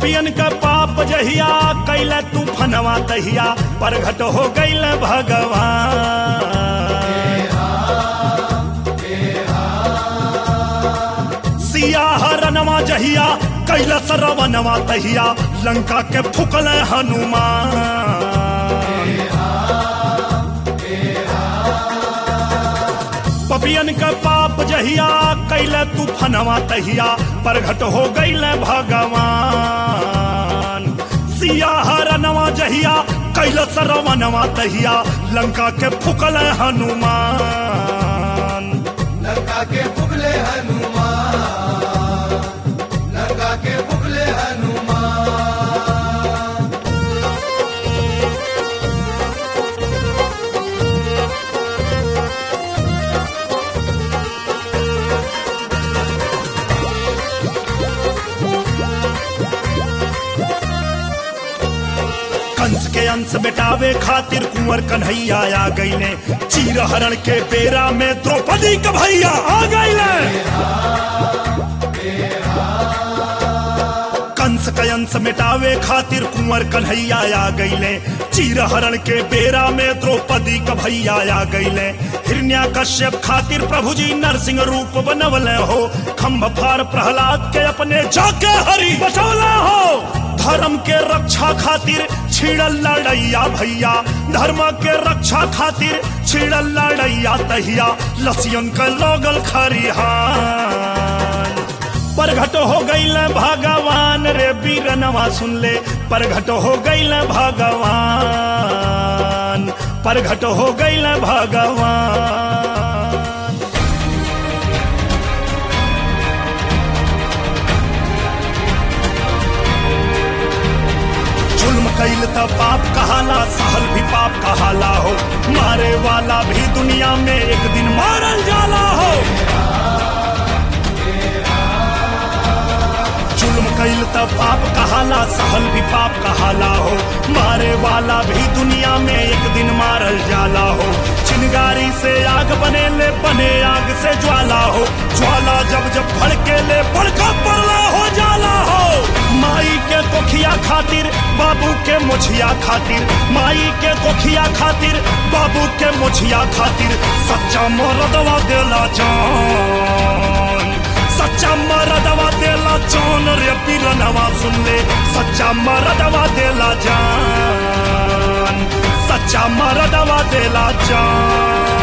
पपियन का पाप जहिया कैले तू फनवा तहिया प्रगट हो गईल भगवान सिया हरनवा जहिया कैला सरवनवा तहिया लंका के फुकल हनुमान पपियन का पाप जहिया कैले तू फनवा तहिया प्रगट हो गईल भगवान सिया हरनवा जहिया कैला सरवनवा तहिया लंका के फुकल हनुमान लंका के फुगले हनुमान लंका के फुगले हनुमान कंस के अंश बेटावे खातिर कुंवर कन्हैया आ गईले चीर हरण के बेरा में द्रौपदी का भैया आ गईले कंस के अंश मिटावे खातिर कुंवर कन्हैया आ गईले चीर हरण के बेरा में द्रौपदी का भैया आ गईले हिरण्या कश्यप खातिर प्रभु जी नरसिंह रूप बनवले हो खम्भ फार प्रहलाद के अपने जाके हरि बचौला हो धर्म के रक्षा खातिर छिड़ल लड़ैया भैया धर्म के रक्षा खातिर छिड़ल लड़ैया तहिया लसियन के लोगल खरिहान परघट हो गईल भगवान रे बीरनवा सुन ले परघट हो गईल भगवान परघट हो गईल भगवान जुल्म कैल त पाप कहाला सहल भी पाप कहाला हो मारे वाला भी दुनिया में एक दिन मारल जाला हो जुल्म कैल त पाप कहाला सहल भी पाप कहाला हो मारे वाला भी दुनिया में एक दिन मारल जाला हो चिंगारी से आग बने ले बने आग से ज्वाला हो ज्वाला जब जब भड़के ले बड़का पड़ला हो जाला हो माई के कोखिया खातिर बाबू के मुछिया खातिर माई के कोखिया खातिर बाबू के मुछिया खातिर सच्चा मरदवा देला जान सच्चा मरदवा देला जान रे पीरनवा सुन ले सच्चा मरदवा देला जान सच्चा मरदवा देला जान